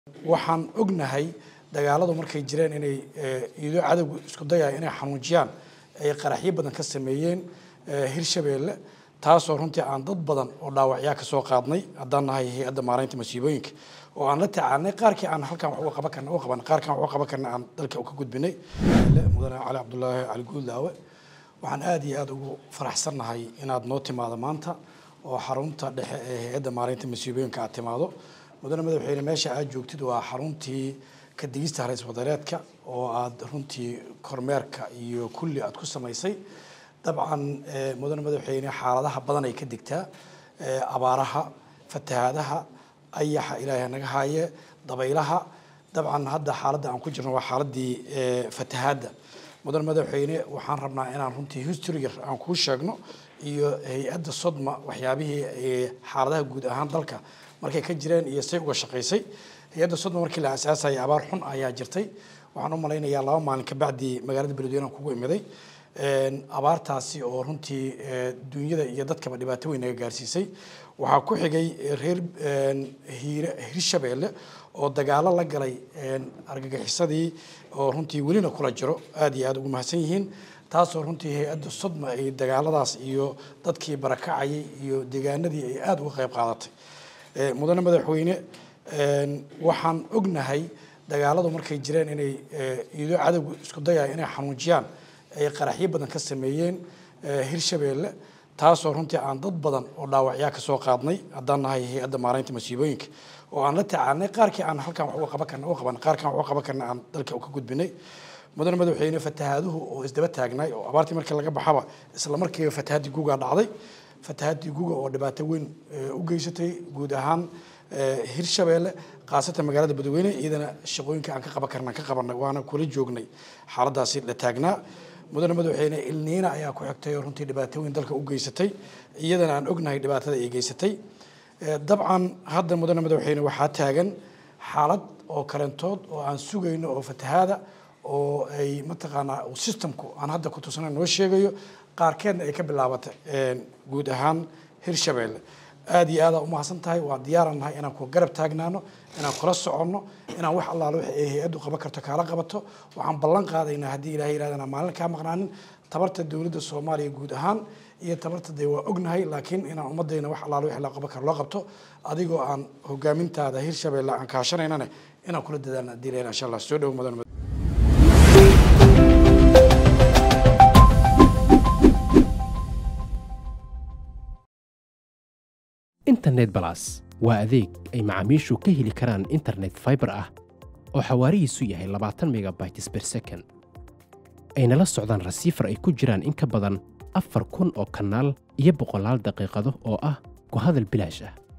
waxaan ognahay dagaaladu markay jireen inay iido cadowga isku dayaya inay xanuujiyaan ay qaraxyo badan ka sameeyeen hirshabeelle taasoo runtii aan dad badan oo dhaawacyaa ka soo qaadnay haddaan nahay hay-adda maaraynta masiibooyinka oo aan la tacaalnay qaarkii aan halkan wax uga qaban karna u qaban qaarkan wax uga qaban karna aan dalka ka gudbinay mudane cali cabdulaahi cali guuldaawe waxaan aada iyo aada ugu faraxsannahay inaad noo timaado maanta oo xarunta dhexe ee hay-adda maaraynta masiibooyinka aad timaado mudane madaxweyne meesha aad joogtid waa xaruntii ka digista harays wadareedka oo aad runtii kormeerka iyo kulli aad ku samaysay dabcan mudane madaxweyne xaaladaha badan ay ka digtaa abaaraha fatahaadaha ayaxa ilaahay naga haaye dabaylaha dabcan hadda xaaladda aan ku jirno waa xaaladii fatahaadda mudane madaxweyne waxaan rabnaa inaan runtii history yar aan kuu sheegno iyo hay-adda sodma waxyaabihii xaaladaha guud ahaan dalka markay ka jireen iyo say uga shaqaysay hay-adda sodma markii la aasaasayay abaar xun ayaa jirtay waxaan u malaynayaa laba maalin kabacdii magaalada beledweyne aan kugu imiday abaartaasi oo runtii dunyada iyo dadkaba dhibaato weyn naga gaarsiisay waxaa ku xigay reer hirshabeelle oo dagaalo la galay argagixisadii oo runtii welina kula jiro aada iyo aada ugu mahadsan yihiin taasoo runtii hay-adda sodma ay dagaaladaas iyo dadkii barakacayay iyo deegaanadii ay aada uga qayb qaadatay mudane madaxweyne waxaan ognahay dagaaladu markay jireen inay iido cadowga isku dayaya inay xanuujiyaan ay qaraxyo badan ka sameeyeen hirshabeelle taasoo runtii aan dad badan oo dhaawacyaa ka soo qaadnay haddaan nahay hay-adda maaraynta masiibooyinka oo aan la tacaalnay qaarkii aan halkan wax uga qaban karna u qaban qaarkan wax uga qaban karna aan dalka ka gudbinay mudane madaxweyne fatahaaduhu oo isdaba taagnaay oo abaartii markii laga baxaba isla markiiba fatahaadii gugaa dhacday fatahaadii guga oo dhibaato weyn u geysatay guud ahaan hirshabeelle khaasatan magaalada badweyne iyadana shaqooyinka aan ka qaban karna ka qabanay waana kula joognay xaaladaasi la taagnaa mudane madaxweyne ilniina ayaa ku xigtay oo runtii dhibaato weyn dalka u geysatay iyadana aan ognahay dhibaatada ay geysatay dabcan hadda mudane madaxweyne waxaa taagan xaalad oo kalentood oo aan sugayno oo fatahaada oo ay mataqaanaa systemku aan hadda ku tusana noo sheegayo qaarkeedna ay ka bilaabatay guud ahaan hirshabeelle aada iyo aadaa umahadsan tahay waa diyaaran nahay inaan ku garab taagnaano inaan kula soconno inaan wax allaale wax ay hay-addu qaban karto kaala qabato waxaan ballan qaadaynaa haddii ilahay yirahdana maalin kaa maqnaanin tabarta dowladda soomaaliya guud ahaan iyo tabarta dee waa ognahay laakiin inaan ummadayna wax allaale wax la qaban karo loo qabto adigoo aan hogaamintaada hirshabeelle aan kaashanaynane inaan kula dadaalna haddii ilahay insha allah soo dhowo mudan internet balas waa adeeg ay macaamiishu ka heli karaan internet faibar ah oo xawaarihiisu yahay labaatan megabytes ber second ayna la socdaan rasiifar ay ku jiraan in ka badan afar kun oo kanaal iyo boqolaal daqiiqado oo ah ku hadal bilaash ah